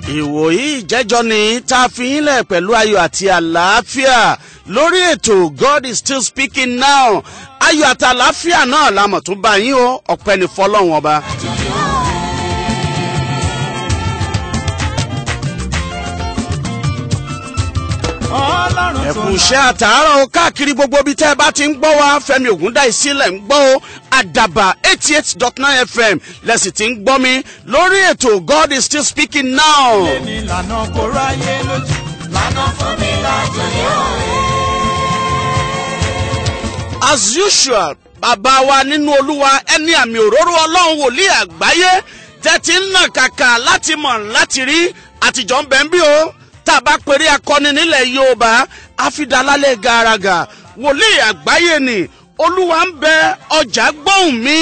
ìwòyí ìjẹ́jọ́ ni tá a fi yín lẹ̀ pẹ̀lú ayọ̀ àti àlàáfíà lórí ètò god is still speaking now ayọ̀ àti àlàáfíà náà la mọ̀ tún bá yín o ọ̀pẹ ní fọlọ́run ọba. ẹ̀kú iṣẹ́ àtàárọ̀ o káàkiri gbogbo ibi tẹ́ ẹ bá ti ń gbọ́ wa fẹ́mi ògúndáì sílẹ̀ ń gbọ́ o àdàbà eighty eight dot nine fm lẹ́sìn tí ń gbọ́ mi lórí ètò god is still speaking now. ní ìlànà kò ráyé lójú. lànà fún mi lájọ yóò as usual bàbá wa nínú olúwa ẹni àmì òróró ọlọ́run wòlíì àgbáyé tẹ́tí ń nà kàkà láti mọ̀ láti rí àtijọ́ ń bẹ̀ ń bí o tá a bá pèrè akọni nílẹ̀ yorùbá àfidàlálẹ̀ gàràgà wòlíì àgbáyé ni olúwa ń bẹ ọjà gbóhùn mi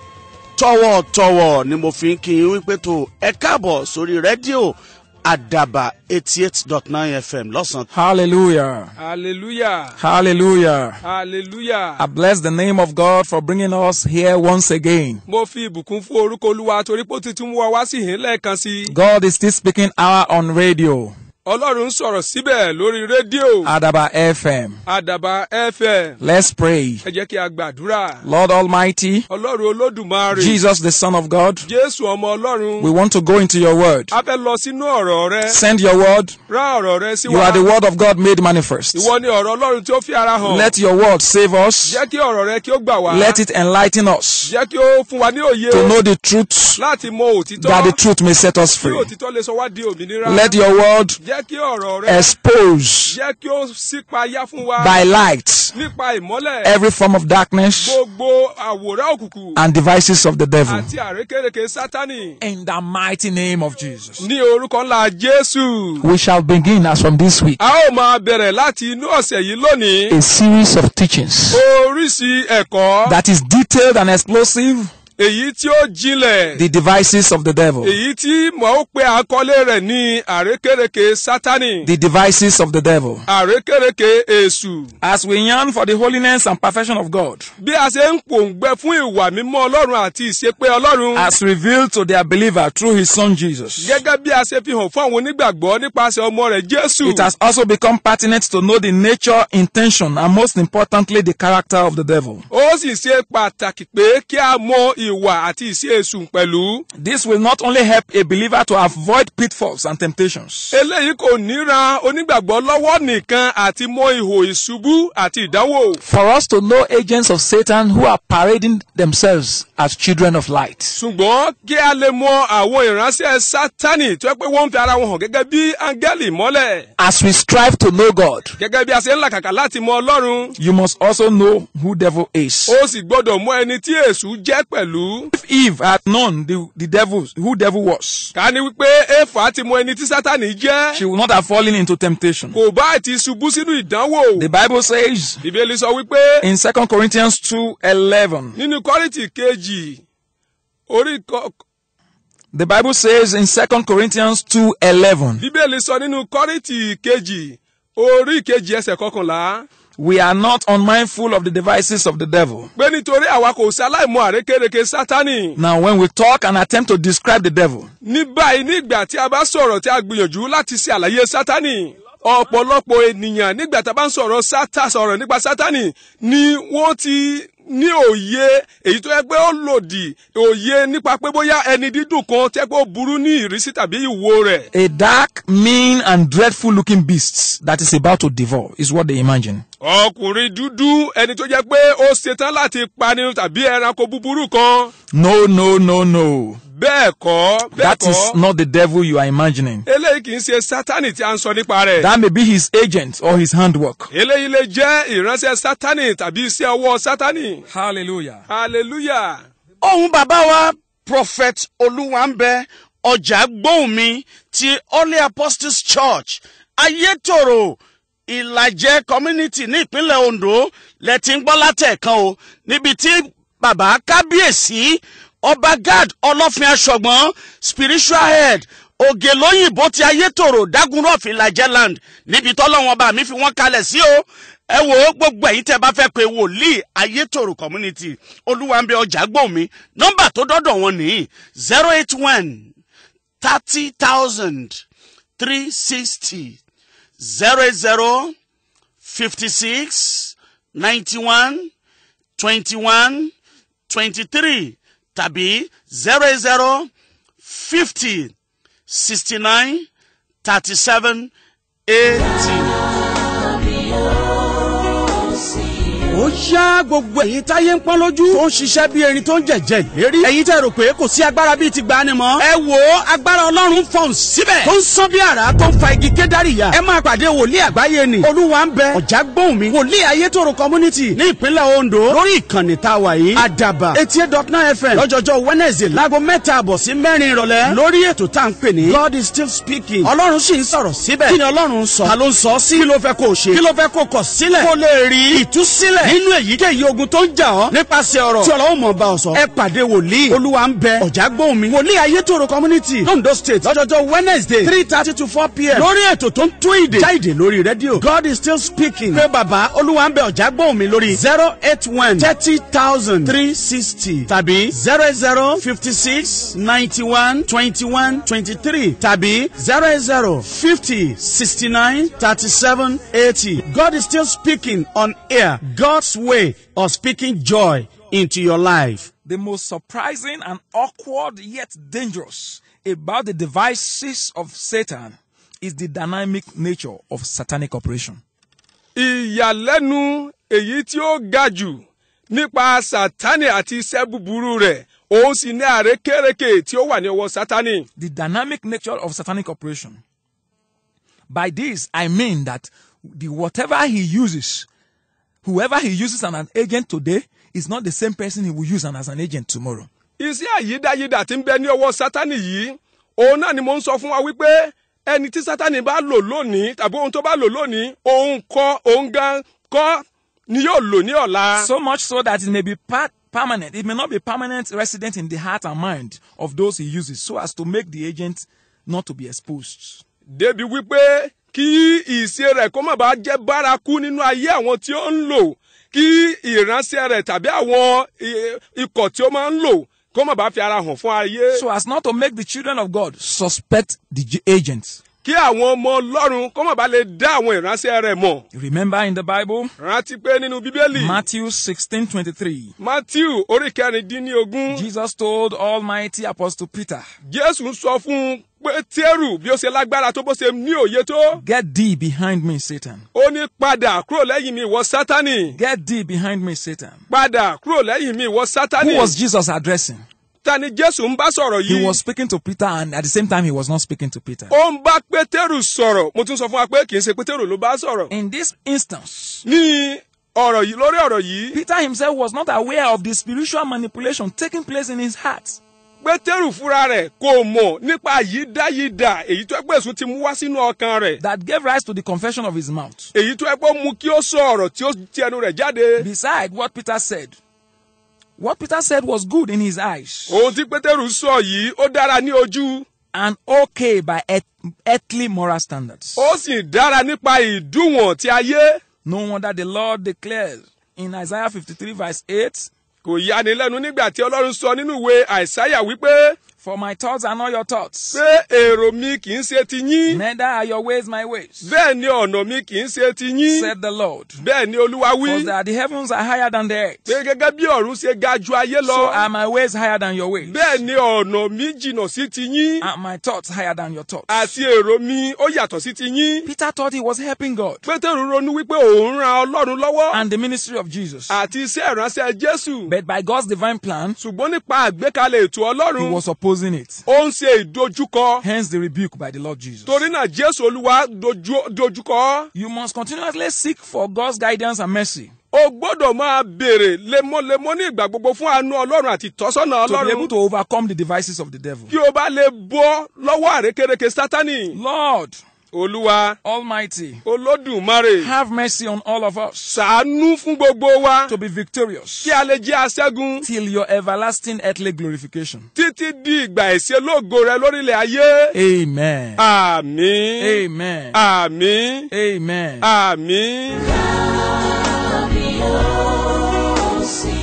tọwọ́tọwọ́ ni mo fi ń kí yín wípé tó ẹ káàbọ̀ sórí rédíò àdàbà eighty eight dot nine fm lọ́sàn-án. Hallelujah. Hallelujah. Hallelujah. Hallelujah. I bless the name of God for bringing us here once again. Mo fi ìbùkún fún orúkọ Olúwa torí pé ó ti tún mú wa wá sí ìhín lẹ́ẹ̀kan sí i. God is still speaking hour on radio, Ọlọ́run ń sọ̀rọ̀ síbẹ̀ lórí rédíò. Adaba FM. Àdàbà FM. Let's pray. Ẹ jẹ́ kí a gbàdúrà. Lord Almighty, Ọlọ́run Olódùmarè. Jesus the Son of God, Jésù ọmọ Ọlọ́run. we want to go into your word. A fẹ́ lọ sínú ọ̀rọ̀ rẹ. Send your word. Rán ọ̀rọ̀ rẹ sí You wa. are the word of God made manifest. Ìwọ ni ọ̀rọ̀ Ọlọ́run tí ó fi ara hàn. Let your word save us. Jẹ́ kí ọ̀rọ̀ rẹ kí ó gbà wá. Let it enlighten us Jẹ́ kí ó fún wa ní òye. to know the truth, Láti mọ òtítọ́. that the truth may set us Kí free. òtítọ́ lè sọ wá di òmìnira. Let your word Jẹ́ kí ọ̀rọ̀ rẹ. expose Jẹ́ kí ó sípayá fún wa. by light nípa ìmọ́lẹ̀ every form of darkness gbogbo àwòrán òkùnkùn and devices of the devil. àti àrékérekè sátánì In the mighty name of Jesus. ní orúkọ ńlá jésù. We shall begin as from this week a ó máa bẹ̀rẹ̀ láti inú ọ̀sẹ̀ yìí lónìí. a series of teachings oríṣi ẹ̀kọ́ that is detailed and explosive. èyí tí ó jinlẹ̀ The devices of the devil. èyí tí mo ó pe àkọlé rẹ̀ ní àrékérekè sátánì The devices of the devil. àrékérekè èṣù. As we yearn for the holiness and perfection of God, bí a ṣe ń pòǹgbẹ fún ìwà mímọ́ ọlọ́run àti ìṣepé ọlọ́run. as revealed to their believer through his son Jesus, gẹ́gẹ́ bí a ṣe fi hàn fún àwọn onígbàgbọ́ nípasẹ̀ ọmọ rẹ̀ jésù. it has also become pertinent to know the nature, intention, and most importantly, the character of the devil. ó sì ṣe pàtàkì pé kí a mọ ìwà àti ìṣe èṣù pẹ̀lú. This will not only help a believer to avoid pitfalls and temptations, eléyìí kò ní ran onígbàgbọ́ lọ́wọ́ nìkan àti mọ ihò ìṣubú àti ìdánwò. for us to know agents of Satan who are parading themselves as children of light. ṣùgbọ́n kí a lè mọ àwọn ìránṣẹ́ sátánì tó yẹ pé wọ́n ń fi ara wọn hàn gẹ́gẹ́ bí áńgẹ́lì mọ́lẹ̀. As we strive to know God, gẹ́gẹ́ bí a ṣe ń làkàkà láti mọ ọlọ́run. you must also know who devil is. ó sì gbọ́dọ̀ mọ ẹni tí èṣù jẹ́ pẹ̀lú. If Eve had known the, the devil, who devil was, ká ní wípé éfà ti mọ ẹni tí sátánì jẹ́. she would not have fallen into temptation. kò bá ti ṣubú sínú ìdánwò. The Bible says bíbélì sọ wípé in 2 Corinthians 2:11, nínú kọ́rìntì kejì orí kọ- the Bible says in 2 Corinthians 2:11, bíbélì sọ nínú kọ́rìntì kejì orí kejì ẹsẹ̀ kọkànlá we are not unmindful of the devices of the devil. pé nítorí àwa kò sí aláìmọ àrékérekè sátánì. Now, when we talk and attempt to describe the devil, ní báyìí ní ìgbà tí a bá sọ̀rọ̀ tí a gbìyànjú láti ṣe àlàyé sátánì ọ̀pọ̀lọpọ̀ ènìyàn nígbà tá a bá ń sọ̀rọ̀ sátá sọ̀rọ̀ nípa sátánì ni wọ́n ti ní òye èyí tó yẹ pé ó lòdì òye nípa pé bóyá ẹni dídùn kan tẹ́ pé ó burú ní ìrísí tàbí ìwo rẹ̀. a dark, mean, and dreadful looking beast that is about to devour is what they imagine. ọkùnrin dúdú ẹni tó jẹ́ pé ó ṣetán láti pani tàbí ẹranko búburú kan. No, no, no, no. bẹ́ẹ̀ kọ́ bẹ́ẹ̀ That is kọ́ not the devil you are imagining. eléyìí kì í ṣe sátánì tí a ń sọ nípa rẹ̀. That may be his agent or his handwork. eléyìí lè jẹ́ ìránṣẹ́ sátánì tàbí iṣẹ́ ọwọ́ sátánì. Hallelujah. hallelujah. ohun bàbá wa prophet olúwàǹbẹ ọjà gbóhùn mi ti holy apostles church ayétòrò ìlàjẹ community ní ìpínlẹ̀ ondo lẹ́tí ń gbọ́ látẹ̀kan o níbi tí bàbá kábíyèsí ọba gad ọlọ́fin aṣọ̀gbọ́n spiritual head ògè lóyìnbó ti ayétòrò dagunrọ̀f ìlàjẹ land níbi tọ́lọ́wọ́n bá mi fi wọ́n kalẹ̀ sí o ẹ wò ó gbogbo ẹ̀yin tẹ́ bá fẹ́ pé wòlíì ayétòrò community olúwa ń bẹ ọjà gbòmí nọ́mbà tó dọ́dọ̀ wọn nìyí zero eight one thirty thousand three sixty zero zero fifty six ninety one twenty one twenty three tàbí zero zero fifty sixty nine thirty seven eighty. ó yá gbogbo èyí táyé ń pọ́n lójú tó ń ṣiṣẹ́ bí erin tó ń jẹ̀jẹ̀ lérí èyí tẹ́ rò pé kò sí agbára bíi ti gbani mọ́ ẹ wò ó agbára ọlọ́run fọ̀n síbẹ̀ tó ń sán bí àrá tó ń fa igi kédárì ya ẹ máa pàdé wòlíì àgbáyé ni olúwa ń bẹ ọ̀já gbóhùn mi wòlíì ayétòrò community ní ìpínlẹ̀ ondo lórí ìkànnì tá a wà yìí àdàbà eighty eight dot nine fm lọ́jọ́jọ́ wednesday láago mẹ́ta àbọ̀ sí mẹ́rin ìrọ̀lẹ́ lórí ètò tá à ń pè ní god is still speaking ọlọ́run sì ń sọ̀rọ̀ síbẹ̀ kí ni ọlọ́run ń sọ ta ló ń sọ sí kí ló fẹ́ kó o ṣe kí ló fẹ́ kó o kọ̀ sílẹ̀ kó o lè rí ìtúsílẹ̀ nínú èyíkéyìí ogun tó ń jà ọ́ nípasẹ̀ ọ̀rọ̀ tí ọlọ́run mọ̀ bá ọ sọ ẹ pàdé wòlíì olúwa ń bẹ ọ̀já gbóhùn mi wòlíì ayétòrò community londo state lọ́jọ́jọ́ wednesday three thirty to four pm lórí ètò tó ń tún ìdè já ìdè lórí rédíò god is still speaking pé bàbá olúwa ń bẹ ọ̀já gbóhùn mi lórí zero eight one thirty thousand three sixty tàbí zero zero fifty six ninety one twenty one twenty three tàbí zero zero fifty sixty nine thirty seven eighty god is still speaking on air god's way of speaking joy into your life. The most surprising and awkward yet dangerous about the devices of Satan is the dynamic nature of satanic operation. ìyàlẹ́nu èyí tí ó ga jù nípa sátani àti iṣẹ́ búburú rẹ̀ òun sì ní àrékérekè tí ó wà ní ọwọ́ sátani. The dynamic nature of satanic operation. By this, I mean that the whatever he uses, whoever he uses as an agent today is not the same person he will use as an agent tomorrow. iṣẹ́ àyídáyídà tí ń bẹ ní ọwọ́ sátani yìí òun náà ni mo ń sọ fún wa wípé ẹni tí sátani bá lò lónìí tàbí ohun tó bá lò lónìí òun kọ́ òun gan kọ́ ni yóò lò ní ọ̀la. So much so that it may be part permanent. It may not be permanent resident in the heart and mind of those he uses, so as to make the agent not to be exposed. débi wípé kí ìṣe rẹ̀ kó má bàa jẹ́ bárakú nínú ayé àwọn tí ó ń lò kí ìránṣẹ́ rẹ̀ tàbí àwọn i- ikọ̀ tí ó máa ń lò kó má bàa fi ara hàn fún ayé. So as not to make the children of God suspect the j- agent. kí àwọn ọmọ ọlọ́run kó má bàa lè dá àwọn ìránṣẹ́ rẹ̀ mọ̀. Remember in the Bible, rántí pé nínú bíbélì Matthew 16 23, matthew orí kẹrìndínlógún Jesus told Almighty Apostle Peter, jésù ń sọ fún pétérù bí ó ṣe lágbára tó bó ṣe ní òye tó. Get thee behind me, Satan. ó ní padà kúrò lẹ́yìn mi ìwọ sátánì. Get thee behind me, Satan. padà kúrò lẹ́yìn mi ìwọ sátánì. Who was Jesus addressing? ta ni jésù ń bá sọ̀rọ̀ He yìí. was speaking to Peter, and at the same time, he was not speaking to Peter. ó ń bá pétérù sọ̀rọ̀ mo tún sọ fún wa pé kì í ṣe pétérù ló bá sọ̀rọ̀. In this instance, ní ọ̀rọ̀ yìí lórí ọ̀rọ̀ yìí Peter himself was not aware of the spiritual manipulation taking place in his heart. pétérù fúnra rẹ̀ kò mọ̀ nípa yídáyídà èyí tó ẹgbẹ́ èso ti mú wá sínú ọkàn rẹ̀ that gave rise to the confession of his mouth. èyí tó ẹgbẹ́ mú kí ó sọ ọ̀rọ̀ tí ó ti ẹnu rẹ̀ jáde. Beside what Peter said, what Peter said was good in his eyes ohun tí pétérù sọ yìí ó dára ní ojú and okay by earth- earthly moral standards. ó sì dára nípa ìdúwọ̀n ti ayé. No wonder the Lord declares in Isaiah 53, verse 8 kò yani lẹ́nu nígbà tí ọlọ́run sọ nínú ìwé àìsáyà wípé For my thoughts are not your thoughts, pé èrò mi kì í ṣe ti yín neither are your ways my ways, bẹ́ẹ̀ ni ọ̀nà mi kì í ṣe ti yín said the Lord. bẹ́ẹ̀ ni olúwa wí For that the heavens are higher than the earth, pé gẹ́gẹ́ bí ọ̀run ṣe ga ju ayé so lọ are my ways higher than your ways, bẹ́ẹ̀ ni ọ̀nà mi jìnnà sí ti yín and my thoughts higher than your thoughts. àti èrò mi ó yàtọ̀ sí ti yín. Peter thought he was helping God pétérù ronú wípé òun ran ọlọ́run lọ́wọ́ and the ministry of Jesus. àti iṣẹ́ ìránṣẹ́ jésù But by God's divine plan, ṣùgbọ́n nípa àgbékalẹ̀ ètò he ọlọ́run was opposing it. ó ń ṣe ìdojúkọ Hence the rebuke by the Lord Jesus. torí náà jésù olúwa dojú- dojúkọ You must continuously seek for God's guidance and mercy o gbọ́dọ̀ máa béèrè lemọ́lemọ́ ní ìgbà gbogbo fún àánú ọlọ́run àti ìtọ́sọ́nà to be able ọlọ́run to overcome the devices of the devil. kí o bá lè bọ́ lọ́wọ́ àrékérekè sátánì Lord olúwa Almighty, olódùmarè have mercy on all of us ṣàánú fún gbogbo wa to be victorious kí a lè jẹ́ aṣẹ́gun till your everlasting earthly glorification. títí di ìgbà ìṣelógo rẹ lórílẹ̀ ayé Amen. àmín Amen. àmín Amen. àmín. ó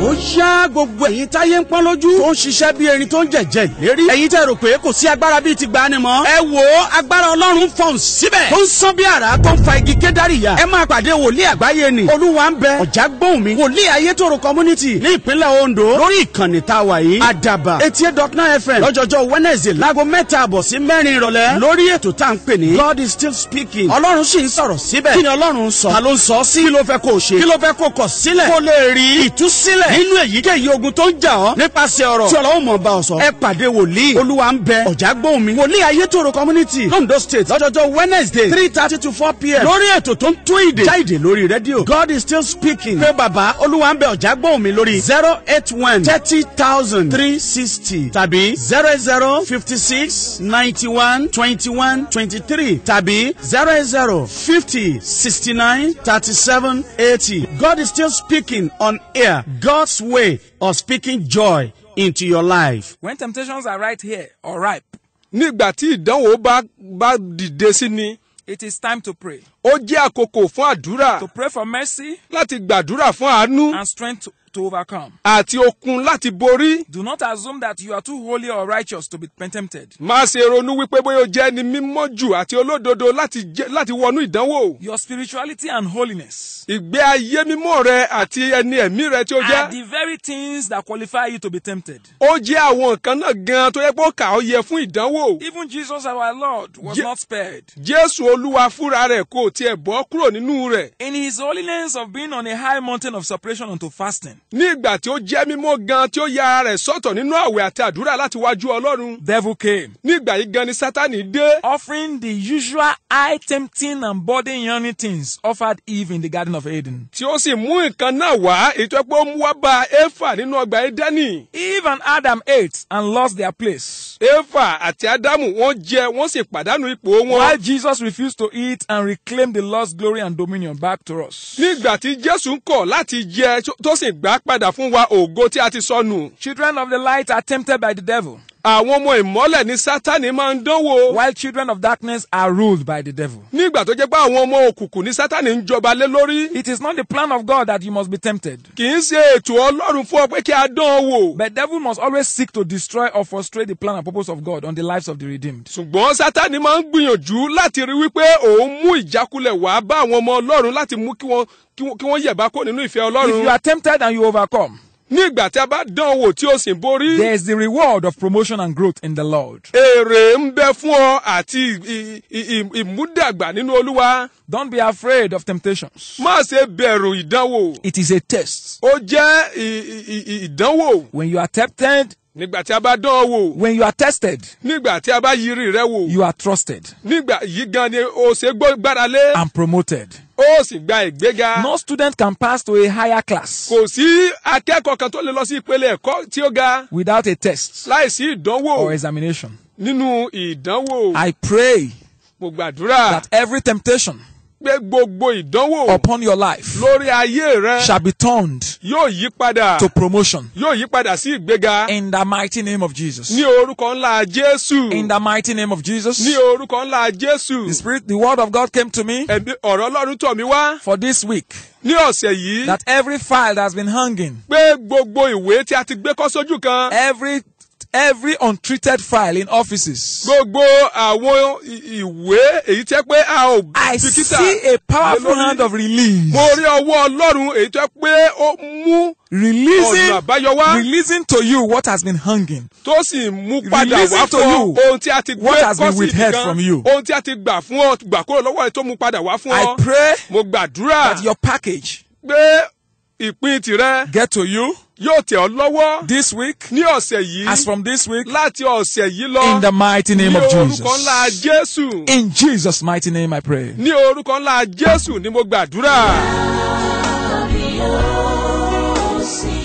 ó yá gbogbo ẹ̀yin táyé ń pọ́n lójú tó ń ṣiṣẹ́ bí erin tó ń jẹ̀jẹ̀ lérí ẹ̀yin tẹ́ rò pé kò sí agbára bíi ti gbani mọ́ ẹ wò ó agbára ọlọ́run fọ̀n síbẹ̀ tó ń sán bí àrá tó ń fa igi kédárì yá ẹ máa pàdé wòlíì àgbáyé ni olúwa ń bẹ ọ̀já gbóhùn mi wòlíì ayétòrò community ní ìpínlẹ̀ ondo lórí ìkànnì tá a wà yìí àdàbà eighty eight dot nine fm lọ́jọ́jọ́ wednesday láago mẹ́ta àbọ̀ sí mẹ́rin ìrọ̀lẹ́ lórí ètò tá à ń pè ní god is still speaking ọlọ́run sì ń sọ̀rọ̀ síbẹ̀ kí ni ọlọ́run ń sọ ta ló ń sọ sí kí ló fẹ́ kó o ṣe kí ló fẹ́ kó o kọ̀ sílẹ̀ kó o lè rí ìtúsílẹ̀ nínú èyíkéyìí ogun tó ń jà ọ́ nípasẹ̀ ọ̀rọ̀ tí ọlọ́run mọ̀ bá ọ sọ ẹ pàdé wòlíì olúwa ń bẹ ọ̀já gbóhùn mi wòlíì ayétòrò community londo state lọ́jọ́jọ́ wednesday three thirty to four pm lórí ètò tó ń tún ìdè já ìdè lórí rédíò god is still speaking pé bàbá olúwa ń bẹ ọ̀já gbóhùn mi lórí zero eight one thirty thousand three sixty tàbí zero zero fifty six ninety one twenty one twenty three tàbí zero zero fifty sixty nine thirty seven eighty god is still speaking on air god's way of speaking joy into your life. When temptations are right here or ripe, nígbà tí ìdánwò bá bá dìde sí ni it is time to pray. ó jẹ́ àkókò fún àdúrà To pray for mercy láti gbàdúrà fún àánú and strength to, to overcome. àti okun láti borí. Do not assume that you are too holy or righteous to be tempted. má ṣe ronú wípé bóyá o jẹ́ ẹni mímọ́ jù àti olódodo láti jẹ́- láti wọnú ìdánwò. Your spirituality and holiness ìgbé ayé mímọ́ rẹ àti ẹni ẹ̀mí rẹ tí ó are jẹ́. the very things that qualify you to be tempted. ó jẹ́ àwọn nǹkan náà gan tó yẹ pé ó kà ó yẹ fún ìdánwò. Even Jesus, our Lord, was Ye- not spared. jésù olúwa fúnra rẹ̀ kò tiẹ̀ bọ́ kúrò nínú rẹ̀. In his holiness of being on a high mountain of separation unto fasting, ní ìgbà tí ó jẹ́ mímọ́ gan tí ó ya ara rẹ̀ sọ́tọ̀ nínú àwẹ̀ àti àdúrà láti wájú ọlọ́run. devil came, ní ìgbà yìí gan ni sátani dé. offering the usual eye tempting and body yearning things offered Eve in the Garden of Eden. tí ó sì mú nǹkan náà wá èyí tó yẹ pé ó mú wá bá éfà nínú ọgbà édẹ́nì. Eve and Adam ate and lost their place, éfà àti ádámù wọ́n jẹ wọ́n sì pàdánù ipò wọn. while Jesus refused to eat and reclaim the lost glory and dominion back to us. nígbà tí jésù ń kọ̀ láti jẹ tó sì gbà padà fún wa ògo tí a ti sọnù. Children of the light are tempted by the devil, àwọn ọmọ ìmọ́lẹ̀ ní sátani máa ń dánwò. while children of darkness are ruled by the devil. nígbà tó jẹ́ pé àwọn ọmọ òkùnkùn ní sátani ń jọba lé lórí. It is not the plan of God that you must be tempted. kì í ṣe ètò ọlọ́run fún ọ pé kí a dán ọ wò. But devil must always seek to destroy or frustrate the plan and purpose of God on the lives of the redeemed. ṣùgbọ́n sátani máa ń gbìyànjú láti rí wípé òun mú ìjákulẹ̀ wá bá àwọn ọmọ ọlọ́run láti mú kí wọ́n kí wọ́n- kí wọ́n yẹ̀bá kó nínú ìfẹ́ If you ọlọ́run. are tempted and you overcome, ní ìgbà tí a bá dán ọ wò tí o sì ń borí. there is the reward of promotion and growth in the Lord. èrè ń bẹ fún ọ àti ì- ì- ì- ìmúdàgbà nínú olúwa. Don't be afraid of temptations. má ṣe bẹ̀rù ìdánwò. It is a test. ó jẹ́ ì- ì- ì- ìdánwò. When you are tempted, nígbà tí a bá dán ọ wò. when you are tested, nígbà tí a bá yiri rẹ wò. you are trusted nígbà yìí gan ni o ṣe gbọ́ gbára lé. and promoted. ó sì gba ìgbéga. No student can pass to a higher class kò sí akẹ́kọ̀ọ́ kan tó lè lọ sí ìpele ẹ̀kọ́ tí ó ga without a test láìsí ìdánwò or examination. nínú ìdánwò. I pray mo gbàdúrà that every temptation pé gbogbo ìdánwò upon your life lórí ayé rẹ shall be turned yóò yí padà to promotion yóò yí padà sí ìgbéga in the mighty name of Jesus. ní orúkọ ńlá jésù In the mighty name of Jesus. ní orúkọ ńlá jésù The Spirit, the word of God came to me ẹ̀mí ọ̀rọ̀ ọlọ́run tọ̀ mí wá for this week ní ọ̀sẹ̀ yìí that every file that has been hanging, pé gbogbo ìwé tí a ti gbé kọ́ sójú kan every every untreated file in offices, gbogbo àwọn i- ìwé èyí tẹ́ pé a ò I bìkítà see a powerful lé lórí. hand of release, mo rí ọwọ́ ọlọ́run èyí tẹ́ pé ó mú releasing, ọ̀nà àbáyọ wá releasing to you what has been hanging. tó sì mú padà Releasing wá to fún ọ you ohun tí a ti gbé what has been kọ́ sí withheld ibìkan from you. ohun tí a ti gbà fún ọ gbà kúrò lọ́wọ́ ẹ̀ tó mú padà wá fún I ọ pray mo gbàdúrà that your package pé ìpín tirẹ̀ get to you yóò tẹ̀ ọ́ lọ́wọ́ this week ní ọ̀sẹ̀ yìí as from this week láti ọ̀sẹ̀ yìí lọ in the mighty ní name of orúkọ ńlá Jesus. jésù In Jesus' mighty name I pray. ní orúkọ ńlá jésù ni mo gbàdúrà. ó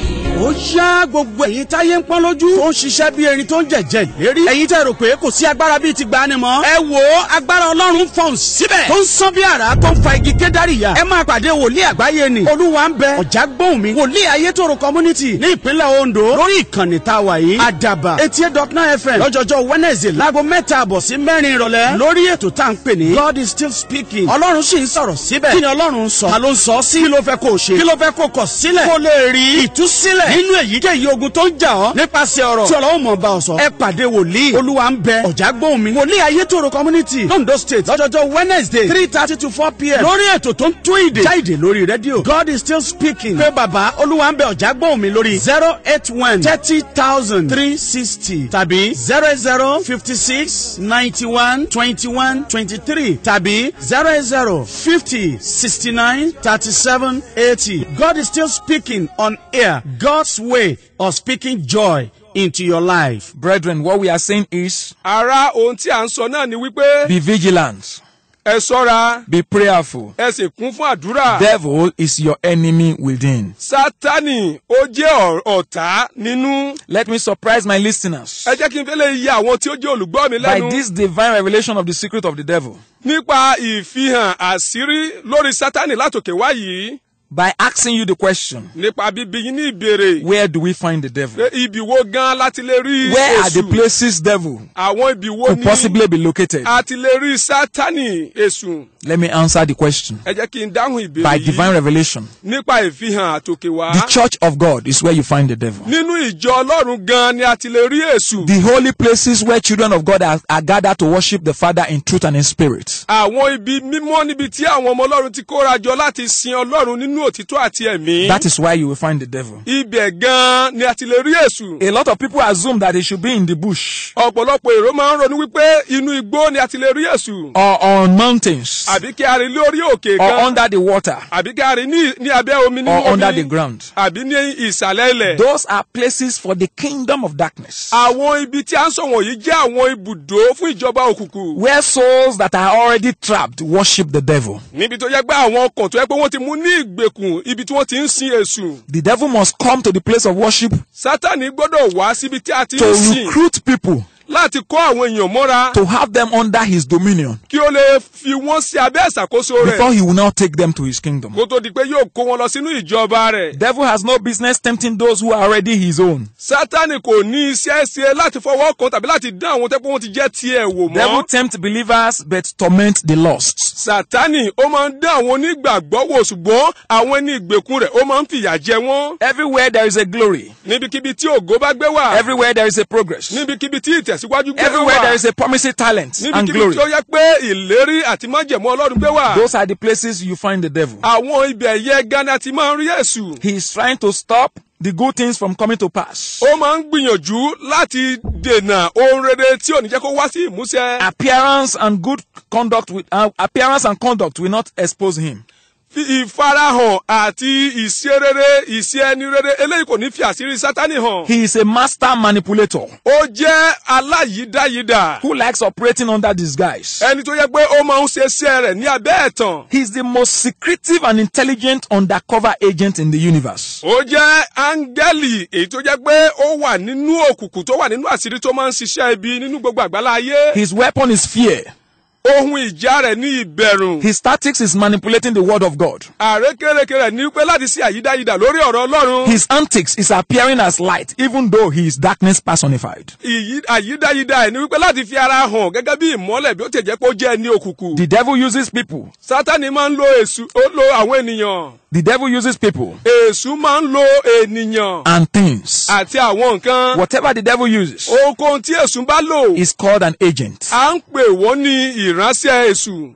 ó yá gbogbo ẹ̀yin táyé ń pọ́n lójú tó ń ṣiṣẹ́ bí erin tó ń jẹ̀jẹ̀ lérí ẹ̀yin tẹ́ rò pé kò sí agbára bíi ti gbani mọ́ ẹ wò ó agbára ọlọ́run fọ̀n síbẹ̀ tó ń sán bí àrá tó ń fa igi kédárì yá ẹ máa pàdé wòlíì àgbáyé ni olúwa ń bẹ ọ̀já gbóhùn mi wòlíì ayétòrò community ní ìpínlẹ̀ ondo lórí ìkànnì tá a wà yìí àdàbà eighty eight dot nine fm lọ́jọ́jọ́ wednesday láago mẹ́ta àbọ̀ sí mẹ́rin ìrọ̀lẹ́ lórí ètò tá à ń pè ní god is still speaking ọlọ́run sì ń sọ̀rọ̀ síbẹ̀ kí ni ọlọ́run ń sọ ta ló ń sọ sí kí ló fẹ́ kó o ṣe kí ló fẹ́ kó o kọ̀ sílẹ̀ kó o lè rí ìtúsílẹ̀ nínú èyíkéyìí ogun tó ń jà ọ́ nípasẹ̀ ọ̀rọ̀ tí ọlọ́run mọ̀ bá ọ sọ ẹ pàdé wòlíì olúwa ń bẹ ọ̀já gbóhùn mi wòlíì ayétòrò community londo state lọ́jọ́jọ́ wednesday three thirty to four pm lórí ètò tó ń tún ìdè já ìdè lórí rédíò god is still speaking pé bàbá olúwa ń bẹ ọ̀já gbóhùn mi lórí zero eight one thirty thousand three sixty tàbí zero zero fifty six ninety one twenty one twenty three tàbí zero zero fifty sixty nine thirty seven eighty god is still speaking on air god's way of speaking joy into your life. Brethren, what we are saying is ara ohun tí à ń sọ náà ni wípé be vigilant, ẹ ṣọ́ra be prayerful. ẹ sì kún fún àdúrà. Devil is your enemy within. sátani ó jẹ́ ọ̀- ọ̀tá nínú. Let me surprise my listeners ẹ jẹ́ kí n fẹ́ lè yẹ àwọn tí ó jẹ́ olùgbọ́ mi by lẹ́nu. this divine revelation of the secret of the devil. nípa ìfihàn àṣírí lórí sátani látòkè wá yìí By asking you the question, nípa bíbí yín ní ìbéèrè where do we find the devil? pé ibi wo gan láti lè rí Where are the èṣù places devil àwọn ibi wo could ni possibly be located? a ti lè rí sátani èṣù Let me answer the question. ẹ jẹ́ kí n dáhùn ìbéèrè By divine yìí revelation, nípa ìfihàn àtòkè wá the church of God is where you find the devil. nínú ìjọ ọlọ́run gan ni a ti lè rí èṣù The holy places where children of God are, are gathered to worship the Father in truth and in spirit. àwọn ibi mímọ́ níbi tí àwọn ọmọ ọlọ́run ti kóra jọ láti sin ọlọ́run nínú òtítọ́ àti ẹ̀mí That is where you will find the devil. ibẹ̀ gan ni a ti lè rí èṣù A lot of people assume that he should be in the bush ọ̀pọ̀lọpọ̀ èrò máa ń ronú wípé inú igbó ni a ti lè rí èṣù or on mountains àbí kí a rí lórí òkè or kan under the water àbí kí a rí ní ní abẹ́ omi nínú or under the omi ground. àbí ní ìsàlẹ̀ ilẹ̀. Those are places for the kingdom of darkness àwọn ibi tí a ń sọ wọ̀nyí jẹ́ àwọn ibùdó fún ìjọba òkùnkùn. where souls that are already trapped worship the devil. níbi tó yẹ pé àwọn ọkàn tó yẹ pé wọ́n ti mú ní ìgbèkùn ibi tí wọ́n ti ń sin èṣù. The devil must come to the place of worship sátani gbọ́dọ̀ wá síbi tí a ti to ń sìn recruit people láti kọ́ àwọn èèyàn mọ́ra to have them under his dominion kí ó lè fi wọ́n sí abẹ́ ìṣàkóso rẹ̀ before he will now take them to his kingdom. kó tó di pé yóò kó wọn lọ sínú ìjọba rẹ̀. Devil has no business tempting those who are already his own. sátani kò ní iṣẹ́ ṣe láti fọwọ́ kan tàbí láti dán àwọn tẹ́pọ̀ wọn ti jẹ́ tiẹ̀ wò Devil mọ́. tempt believers but torment the lost. sátani ó máa ń dán àwọn onígbàgbọ́ wò ṣùgbọ́n àwọn ẹni ìgbèkùn rẹ̀ ó máa ń fìyà jẹ wọ́n. Everywhere there is a glory, níbikíbi tí ògo bá gbé wà. everywhere there is a progress, níbikíbi tí ìtẹ̀síwájú gbé everywhere wà. there is a promising talent and níbikíbi glory. tí ó yẹ pé ìlérí àti májẹ̀mú ọlọ́run gbé wà. Those are the places you find the devil. àwọn ibẹ̀ yẹ gánà ti máa ń rí èṣù. He is trying to stop the good things from coming to pass. ó máa ń gbìyànjú láti dènà ohun rere tí ò ní jẹ́ kó wá sí ìmúṣẹ. Appearance and good conduct with uh, appearance and conduct will not expose him. Fi ìfarahàn àti ìṣe rere ìṣe ẹni rere eléyìí kò ní fi àṣírí sátani hàn. He is a master manipulator ó jẹ́ aláyídáyídà. who likes operating under disguise. ẹni tó yẹ pé ó máa ń ṣe iṣẹ́ rẹ̀ ní abẹ́ ẹ̀tàn. He is the most secretive and intelligent undercover agent in the universe. ó jẹ́ áńgẹ́lì èyí tó jẹ́ pé ó wà nínú òkùnkùn tó wà nínú àṣírí tó máa ń ṣiṣẹ́ ibi nínú gbogbo àgbálá ayé. His weapon is fear. ohun ìjà rẹ̀ ní ìbẹ̀rù. His tactics is manipulating the word of God. àrékérekè rẹ̀ ní pé láti ṣe àyídáyídà lórí ọ̀rọ̀ ọlọ́run. His antics is appearing as light, even though he is darkness personified. Ìyí- àyídáyídá ẹ̀ ní wípé láti fi ara hàn gẹ́gẹ́ bí ìmọ́lẹ̀ bí ó ti jẹ́ pé ó jẹ́ ẹni òkùnkùn. The devil uses people. sátani máa ń lo èṣù ó lo àwọn ènìyàn. The devil uses people èṣù máa ń lo ènìyàn and things. àti àwọn nǹkan. Whatever the devil uses ohunkóhun tí èṣù bá lò. is called an agent. à ń pè wọ́n ní ìránṣẹ́ èṣù.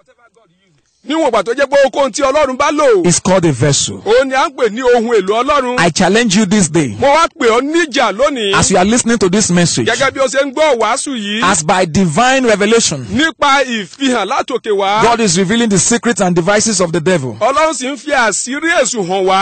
níwọ̀n ìgbà tó jẹ́ pé ohunkóhun tí ọlọ́run bá lò. Is called a vessel. òun ni à ń pè ní ohun èlò ọlọ́run. I challenge you this day mo wá pè ọ́ níjà lónìí. as you are listening to this message, gẹ́gẹ́ bí o ṣe ń gbọ́ wàásù yìí. as by divine revelation, nípa ìfihàn látòkè wá. God is revealing the secrets and devices of the devil. ọlọ́run sì ń fi àṣírí èṣù hàn wá.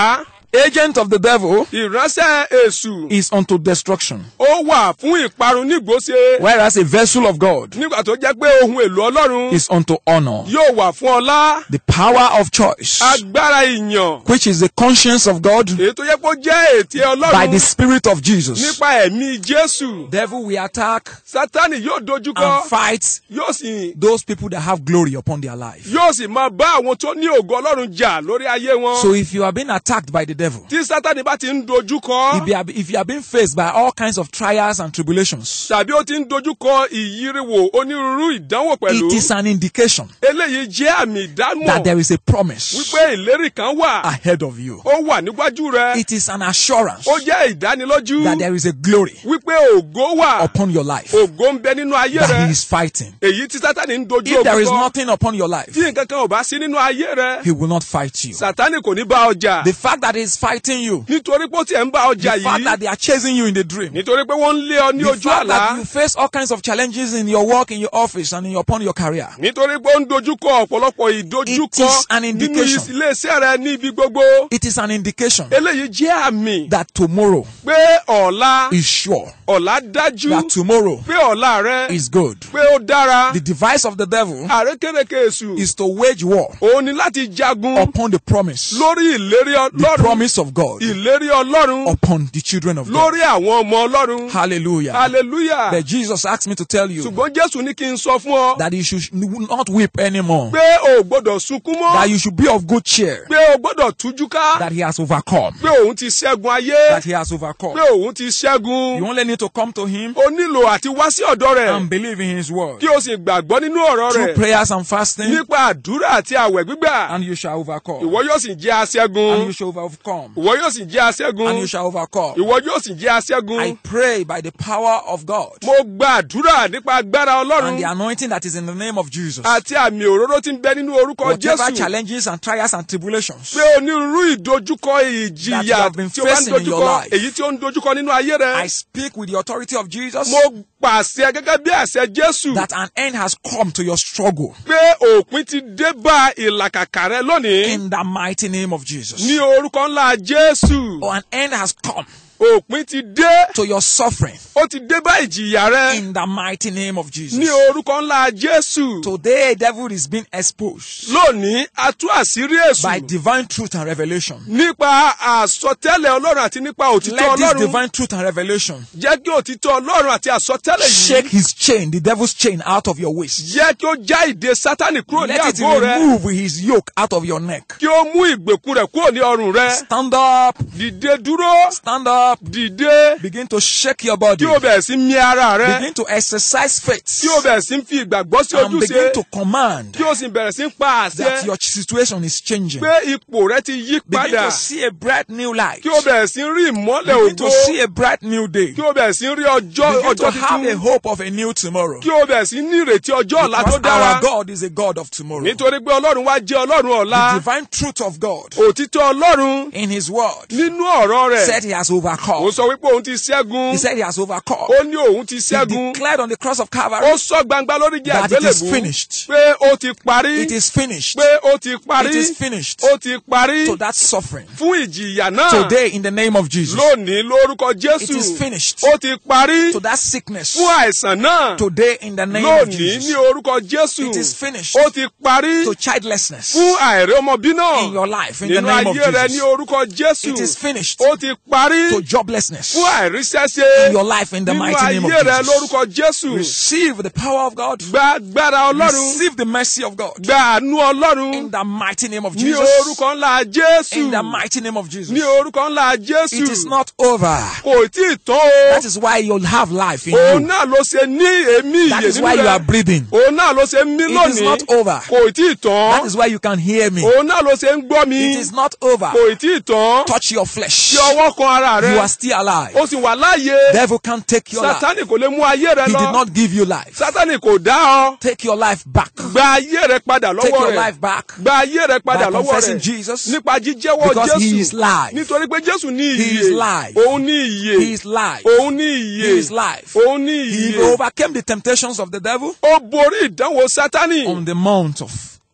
agent of the devil ìránṣẹ́ èṣù is unto destruction, ó wà fún ìparun nígbòsè whereas a vessel of God nígbà tó jẹ́ pé ohun èlò ọlọ́run is unto honor. yóò wà fún ọlá The power of choice, agbára ìyàn which is the conscience of God èyí tó yẹ kó jẹ́ ètí by the ọlọ́run Spirit of Jesus. nípa ẹ̀mí jésù Devil will attack sátani yóò dojúkọ and fight yóò sì those people that have glory upon their life. yóò sì máa bá àwọn tó ní ògo ọlọ́run jà lórí ayé wọn So if you are being attacked by the devil, tí sátani bá ti ń dojúkọ if you, are, if you are being faced by all kinds of trials and tribulations, tàbí ó ti ń dojúkọ ìyíriwò onírúurú ìdánwò pẹ̀lú it is an indication eléyìí jẹ́ àmì ìdámọ̀ that there is a promise wípé ìlérí kan wà ahead of you. ó wà níwájú rẹ It is an assurance ó jẹ́ ìdánilójú that there is a glory wípé ògo wà upon your life ògo ń bẹ nínú ayé that rẹ he is fighting. èyí tí sátani ń dojú If there is ogun kọ nothing upon your life, tí nǹkan kan ò bá sí nínú ayé rẹ he will not fight you. sátani kò ní bá ọjà The fact that he is fighting you, nítorí pé ó tiẹ̀ ń bá ọjà the fact yìí that they are chasing you in the dream, nítorí pé wọ́n ń lé ọ ní the ojú fact àlá that you face all kinds of challenges in your work, in your office, and in your, upon your career. nítorí pé ó ń dojúkọ ọ̀pọ̀lọpọ̀ It ìdojúkọ is an nínú indication. iléeṣẹ́ rẹ ní ibi gbogbo It is an indication eléyìí jẹ́ àmì that tomorrow pé ọ̀la is sure, ọ̀la dájú that tomorrow pé ọ̀la rẹ is good. pé ó dára The device of the devil àrékérekè èṣù is to wage war òun ni láti jagun upon the promise, lórí ìlérí the ọlọ́run promise of God ìlérí ọlọ́run upon the children of God. lórí àwọn ọmọ ọlọ́run Hallelujah. hallelujah But Jesus asked me to tell you ṣùgbọ́n jésù ní kí n sọ fún ọ that you should not weep anymore, pé o ò gbọ́dọ̀ sunkún mọ́ that you should be of good cheer, pé o gbọ́dọ̀ tújú ká that he has overcome, pé òun ti ṣẹ́gun ayé that he has overcome. pé òun ti ṣẹ́gun You only need to come to him o nílò àti wá sí ọ̀dọ̀ rẹ̀ and believe in his word kí o sì gbàgbọ́ nínú ọ̀rọ̀ through rẹ̀ prayers and fasting, nípa àdúrà àti àwẹ̀ gbígbà and you shall overcome. ìwọ yóò sì jẹ́ And aṣẹ́gun you shall overcome. ìwọ yóò sì jẹ́ aṣẹ́gun And you shall overcome. ìwọ yóò sì jẹ́ I aṣẹ́gun pray by the power of God mo gba àdúrà nípa agbára and ọlọ́run the anointing that is in the name of Jesus. àti àmì òróró tí ń bẹ nínú orúkọ Whatever jésù challenges and trials and tribulations pé onírúurú ìdojúkọ That you ìjìyà have been tí o bá ń facing in your dojúkọ life. èyí tí ó ń dojúkọ nínú ayé rẹ I speak with the authority of Jesus mo pàṣẹ gẹ́gẹ́ bí àṣẹ jésù that an end has come to your struggle pé òpin ti dé bá ìlàkàkà rẹ lónìí in the mighty name of Jesus. ní orúkọ ńlá jésù Or an end has come òpin ti dé to your suffering ó ti dé bá ìjìyà rẹ in the mighty name of Jesus. ní orúkọ ńlá jésù Today, devil is being exposed lónìí a tú àṣírí by èṣù divine truth and revelation. nípa àsọtẹ́lẹ̀ ọlọ́run àti nípa òtítọ́ Let this ọlọ́run divine truth and revelation jẹ́ kí òtítọ́ ọlọ́run àti àsọtẹ́lẹ̀ shake yìí his chain, the devil's chain, out of your waist. jẹ́ kí ó já ìdè sátánì kúrò ní Let it àgọ́ rẹ remove his yoke out of your neck. kí ó mú ìgbèkùn rẹ̀ kúrò ní ọrùn rẹ Stand up, dìde dúró stand up, dìde begin to shake your body, kí o bẹ̀rẹ̀ sí mì ara rẹ begin to exercise faith, kí o bẹ̀rẹ̀ sí fi ìgbàgbọ́ sí and ojúṣe begin to command kí o sì bẹ̀rẹ̀ sí pa that àṣẹ your situation is changing. pé ipò rẹ ti yí Begin padà to see a bright new light. kí o bẹ̀rẹ̀ sí rí ìmọ́lẹ̀ Begin to ògo see a bright new day. kí o bẹ̀rẹ̀ sí rí ọjọ́ Begin to ọjọ́ have a tuntun hope of a new tomorrow. kí o bẹ̀rẹ̀ sí ní ìrètí ọjọ́ ọ̀la tó Because dára our God is a God of tomorrow. The nítorí pé ọlọ́run wá jẹ́ ọlọ́run ọ̀la divine truth of God òtítọ́ ọlọ́run in His word nínú ọ̀rọ̀ said rẹ̀ He has ó overcome. sọ wípé òun ti ṣẹ́gun He said He has overcome. ó ní òun ti He ṣẹ́gun declared on the cross of ó Calvary sọ gbangba lórí jẹ́ that it is àgbélébù finished. pé ó ti parí It is finished. pé ó ti parí It is finished. ó ti parí So that suffering fún ìjìyà náà today in the name of Jesus. lónìí lórúkọ It jésù is finished. ó ti parí So that sickness fún àìsàn náà today in the name of lónìí ní Jesus. orúkọ jésù It is finished. ó ti parí To childlessness fún àìrí ọmọbí náà in your life in the nínú name of ayé rẹ ní Jesus. orúkọ jésù It is finished. ó ti parí To joblessness fún àìríṣẹ́ṣe in your life in the nínú mighty name of ayé rẹ Jesus. lórúkọ jésù Receive the power of God. gba agbára ọlọ́run Receive the mercy of God. gba àánú ọlọ́run In the mighty name of ní Jesus. orúkọ ńlá jésù In the mighty name of Jesus. ní orúkọ ńlá jésù It is not over. kò tí ì tán o That is why you'll have life in òun you. náà ló ṣe ní èémí That ìyè is nínú why you are rẹ breathing. òun náà ló ṣe ń mí It is lónìí not over. kò tí ì That tán is why you can hear me. òun náà ló ṣe ń gbọ́ mi It is not over. kò tí ì tán Touch your flesh. tí ọwọ́ kan ara You rẹ are still alive. ó sì wà láàyè Devil can't take your life. sátánì kò lè mú ayé rẹ He did lọ not give you life. sátánì kò dá ọ Take your life back. gba ayé rẹ padà Take lọ́wọ́ your rẹ life back gba ayé rẹ padà by lọ́wọ́ confessing rẹ Jesus. nípa jíjẹ́wọ́ Because he is jésù live. nítorí pé jésù ní He is ìyè live. òun ní ìyè He is live. òun ní ìyè He is live. òun ní He ìyè overcame the temptations of the devil ó borí ìdánwò sátánì on the mount of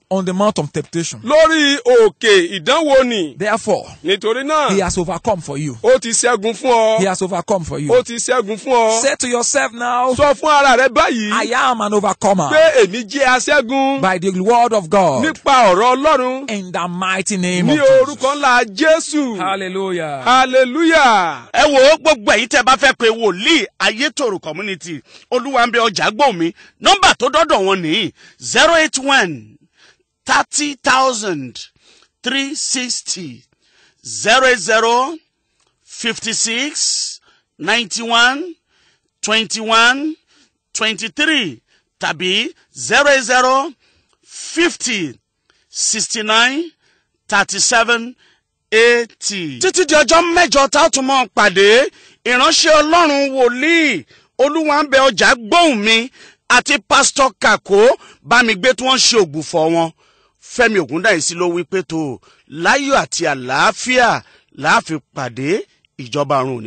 on the mount of temptation. lórí òkè ìdánwò ni Therefore, nítorí náà he has overcome for you. ó ti ṣẹ́gun fún He ọ has overcome for ó you. ti ṣẹ́gun fún ọ Say to yourself now, sọ fún ara rẹ báyìí I am an overcomer pé èmi jẹ́ aṣẹ́gun by the word of God nípa ọ̀rọ̀ ọlọ́run in the mighty name ní of Jesus. orúkọ ńlá jésù Hallelujah. hallelujah. ẹ wo gbogbo ẹ̀yin tẹ́ bá fẹ́ pe wòlíì ayétòrò community olúwa ń bẹ ọjà gbò mí nọ́mbà tó dọ́dọ̀ wọn nìyí zero eight one thirty thousand three sixty zero eight zero fifty six ninety one twenty one twenty three tàbí zero eight zero fifty sixty nine thirty seven eighty. títí di ọjọ́ mẹ́jọ tá a tún mọ́ pàdé ìránṣẹ́ ọlọ́run wòlíì olúwa ń bẹ ọjà gbóhùn mi àti pásítọ̀ kàkó bá mi gbé tí wọ́n ṣe ògbùfọ̀ wọn fẹ́mi ògúndáyìísí ló wí pé tó láyọ̀ àti àlàáfíà láàfin pàdé ìjọba ọ̀run òní.